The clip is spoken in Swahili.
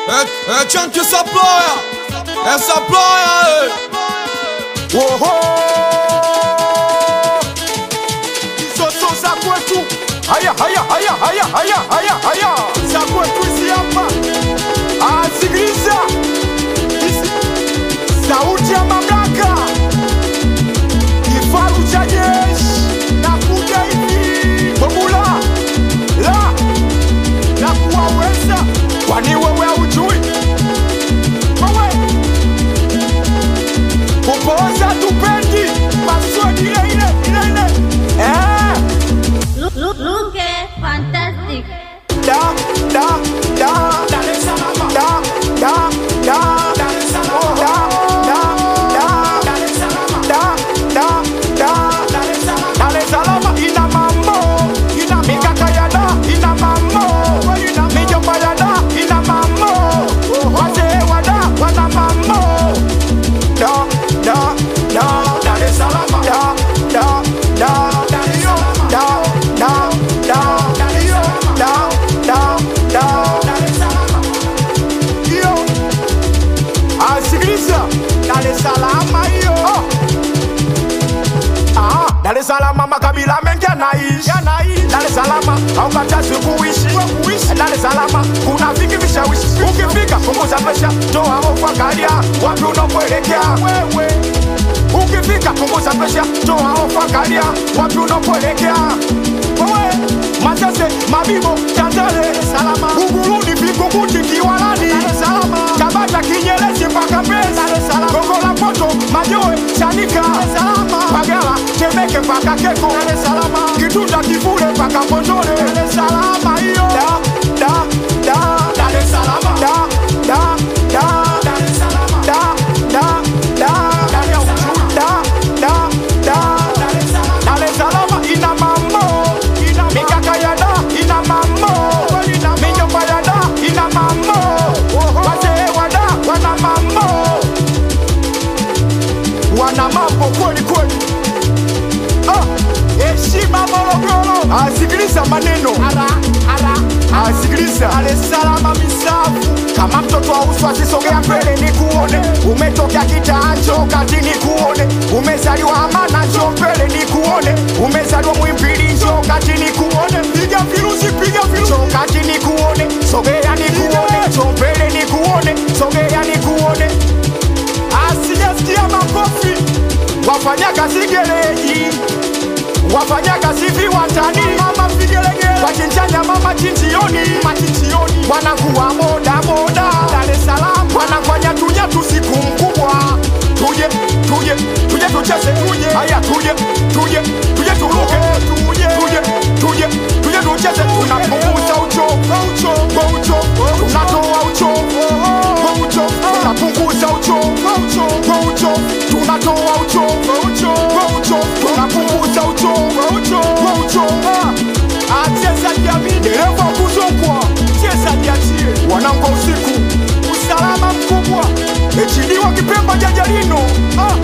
É, é tchan que essa ploia, essa ploia, Oho! Hizo za kwetu. Haya haya haya haya haya haya haya. Za kwetu hizi hapa. Ah, sikiliza. Hizi. Sauti ya mamlaka. Kifaru cha jeshi. Nakuja hivi. Formula. La. La kuwaweza. Kwani wewe haujui? Wewe kupooza tupendi maswali ile ile ile ile eh Look, look, look at fantastic. da da da Dar es Salaam da da da Dar es Salaam da da da Dar es Salaam da da da Dar es Salaam Dar es Salaam ina mambo ina mikaka ya da ina mambo ina mijomba ya da ina mambo wazee wa da wana mambo da da da Dar es Salaam da da da Dar es Salaam da da da Dar es Salaam da da da Dar es Salaam hiyo asikiliza Dar es Salaam hiyo Ah, Dar es Salaam makabila mengi yanaishi Dar es Salaam haukatazi kuishi Dar es Salaam kuna vingi vishawishi ukifika punguza presha toa hofu angalia wapi unapoelekea wewe ukifika punguza presha toa hofu angalia wapi unapoelekea wewe Masese, Mabibo, Tandale, Salama, Buguruni, Vingunguti, Kiwalani, Salama, Tabata, Kinyerezi mpaka Mbezi, Gongo la Mboto, Majoe, Chanika, Salama, Pagala, Temeke mpaka Keko, Salama, Kitunda, Kivule mpaka Mbondole, Salama hiyo da da da Dar es Salaam da da da Dar es Salaam da da da Dar es Salaam da da da Dar es Salaam Dar es Salaam ina mambo ina mikaka ya da ina mambo ina mijomba ya da ina mambo wazee wa da wana mambo wana mambo kweli kweli Ah, heshima Morogoro. Asikiliza maneno ara, ara, asikiliza alesalama misafu kama mtoto wa uswa sisogea mbele ni kuone umetokea kitaancho kati ni kuone umezaliwa amana njo mbele ni kuone umezaliwa mwimpili njo kati ni kuone piga virusi piga virusi njo kati ni kuone sogea ni kuone njo mbele ni kuone sogea ni kuone asijasikia makofi wafanya kazi gereji wafanya kazi viwandani mama vigelegele wachinchanya mama chinjioni machinjioni wanakuwa boda boda Dar es Salaam wanafanya tunya tusiku mkubwa tuje tuje tuje tucheze tuje haya tuje tuje tuje turuke tuje tuje tuje tuje tucheze tunapunguza uchovu uchovu uchovu tunatoa uchovu uchovu tunapunguza uchovu uchovu tunatoa uchovu uchovu tunapunguza uchovu uchovu acheza jamii dereva kuzokwa cheza jiachie wanangu wa usiku usalama mkubwa echiliwa kipemba jajalino ah.